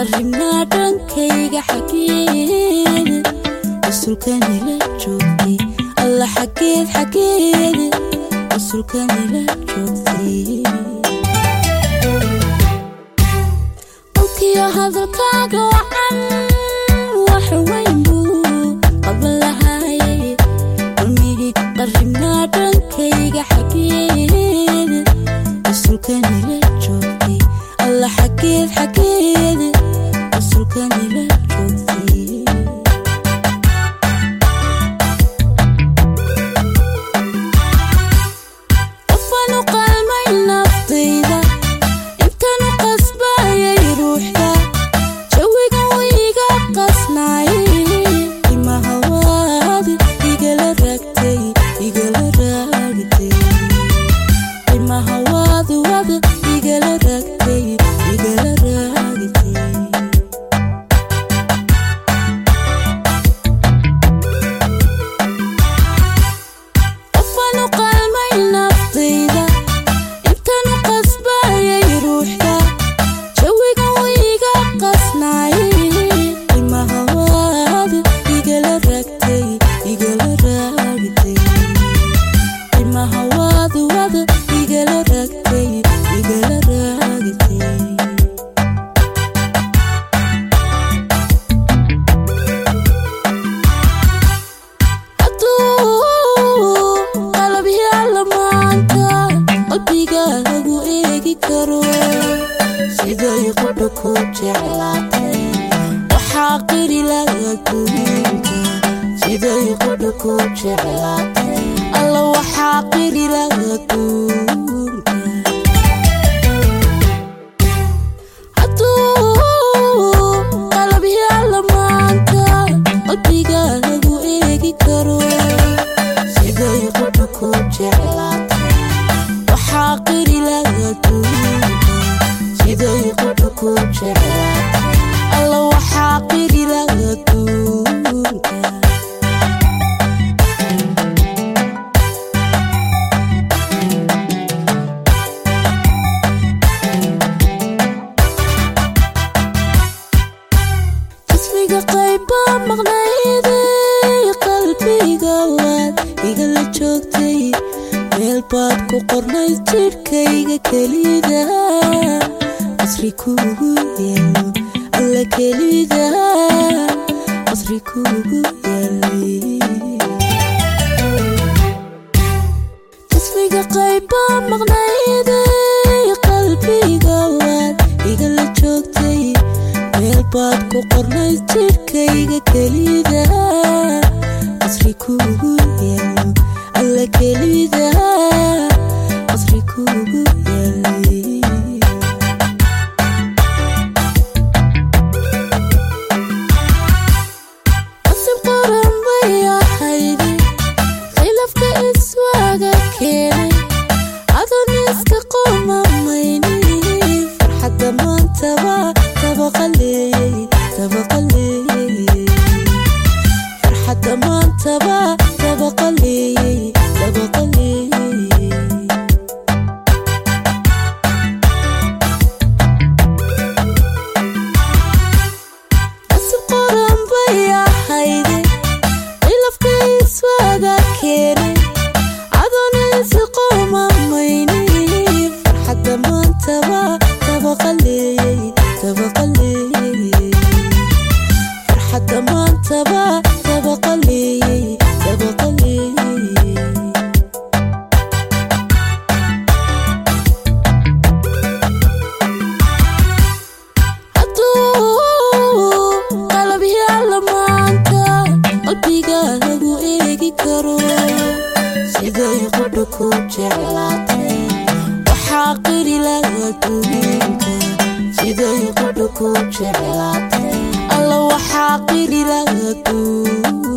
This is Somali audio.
qarribnaa dhankayga xageeda rasuulkanila joogtay alla xageed xageeda rasuulkanila joogtay qolkiyo hadalkaaga wacan wax weyn buu qaban lahaayay qalmigii qarribnaa dhankayga xageeda rasuulkanila joogtay alla xageed xageeda rasuulkanila joogtay qofanu qalmay naftayda intanu qasbayay ruuxda jawiga wiiga qasnaayay imahawaad igala raagtay igala raagtay imahawaad wad igala raagtay igala raagtay qofanu qalmay naftayda intanu qasbayay ruuxda jawiga wiiga qasnaayay imahawaad igala raagtay igala raagtay imahawaad wad igala raagtay igala raagtay hadduu qalab yaalla maanta qalbiga lagu eegi karo siday qudha ku jeclaatay waxaa qiri laga gurinka siday qudha ku jeclaatay alla waxaa qiri laga gurinka hadduu qalab yaalla maanta qalbiga lagu eegi karo siday qudha ku jeclaatay waxaa qiri laga duunka siday qudha ku jeclaatay alla waxaa qiri laga duunka jismiga qayba maqnayday qalbiga waad igala joogtay meel baad ku qornayd jidhkayga kelida qasri kuugu yaalo alla kelida qasri kuugu yaalay jismiga qayba maqnayday qalbiga waad igala joogtay meel baad ku qornayd jidhkayga kelida qasri kuugu yaalo alla kelida qasri kuugu yaalay qasib qoran bay ahaydi khilafka iswaaga keenay adoon iska qomamayni farxadda maantaba tabaqaleeyey tabaqaleeyey farxadda maantaba tabaqaleeyey tabaqaleeyey qasib qoran bay ahayde khilafka iswaaga keenay adoon isi qomamayni farxadda maantaba tabaqaleeyey tabaqaleeyey farxadda maantaba tabaqaleeyey tabaqaleeyey hadduu qalab yaalla maanta qalbiga lagu eegi karo siday qudha ku jeclaatay waxaa qiri laga duunka siday qudha ku jeclaatay alla waxaa qiri laga duunka